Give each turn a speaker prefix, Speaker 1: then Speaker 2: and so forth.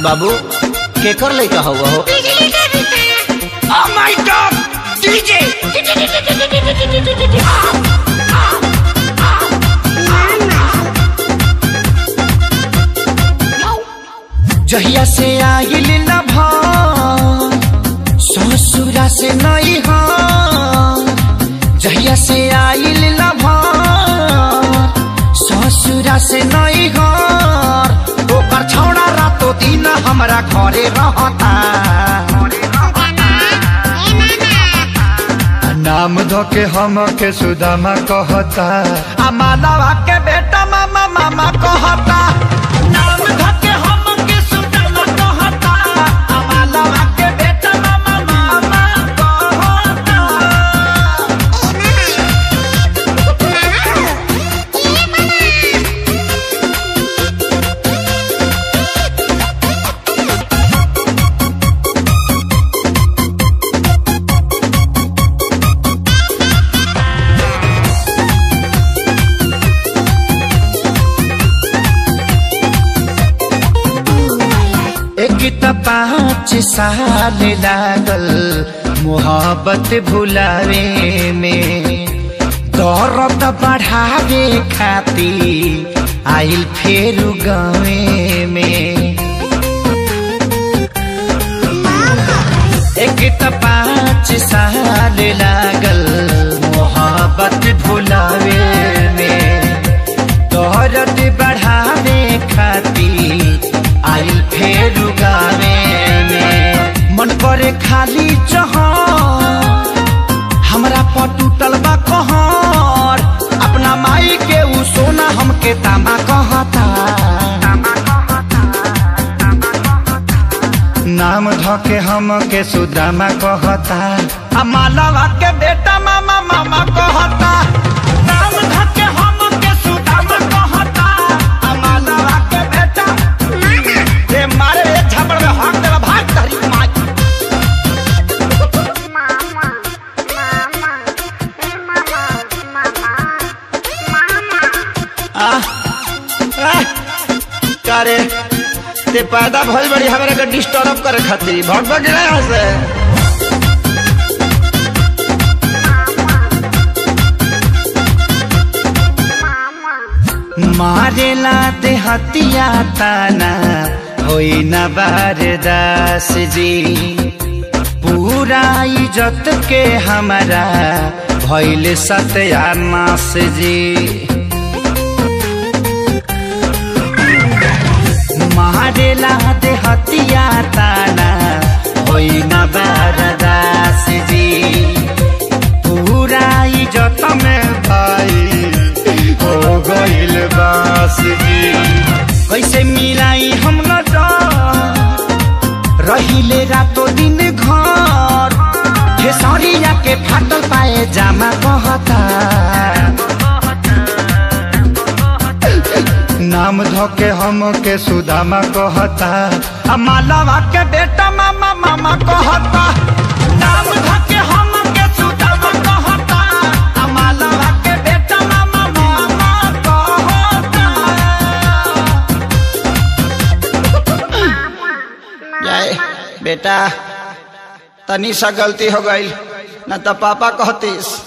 Speaker 1: बाबू केकर लइका हुआ हो
Speaker 2: Oh my god! DJ!
Speaker 1: जहिया से आइल न भान ससुरा से नहीं हाँ जहिया से आइल न भान ससुरा से नहीं हाँ ओकर छौड़ा रातो दिन हमरा घरे रहता
Speaker 3: नाम धोके हम के सुदामा कहता
Speaker 1: आ मालावा के बेटा मामा मामा कहता नाम धके हम के सुदामा कहता आ मालावा के बेटा मामा मामा कहता एक त पाँच साल लागल मोहब्बत भुलावे में दौरत बढ़ावे खाती आइल फेर गावे में एक त पाँच साल लागल मोहब्बत भुलावे में दौरत बढ़ावे खाती आइल फेर गावे में मन करे खाली जहाँ हमरा पर टूटल बा कहर अपना माई के उ सोना हमके तामा कहता
Speaker 3: नाम धोके हम के सुदामा कहता
Speaker 1: आ मालवा के बेटा मामा मामा कहता नाम धके हम के सुदामा कहता आ मालवा के बेटा रे मारे रे झपड़ में हाथ देला भाग तहरी माई करे ते पैदा भइल बड़ी हमरा के डिस्टर्ब करे खातिर भग भग ना यहाँ से मारेला ते हतिया ताना होई न बारदास जी पूरा इज्जत के हमारा भइल सत्यानाश जी मारेला दे हतिया ताना होई न बारदास जी पूरा इज्जत में भाई हो गइल बास जी कैसे मिलाई हम न रहिले रातो दिन घर खेसरिया के फाटल पाए जामा कहता
Speaker 3: नाम धोके हम के सुदामा कहता
Speaker 1: आ मालवा के बेटा मामा मामा कहता नाम धके हम के सुदामा कहता आ मालवा के बेटा मामा मामा कहता जाए बेटा तनी सा गलती हो गई न तो पापा कहतीस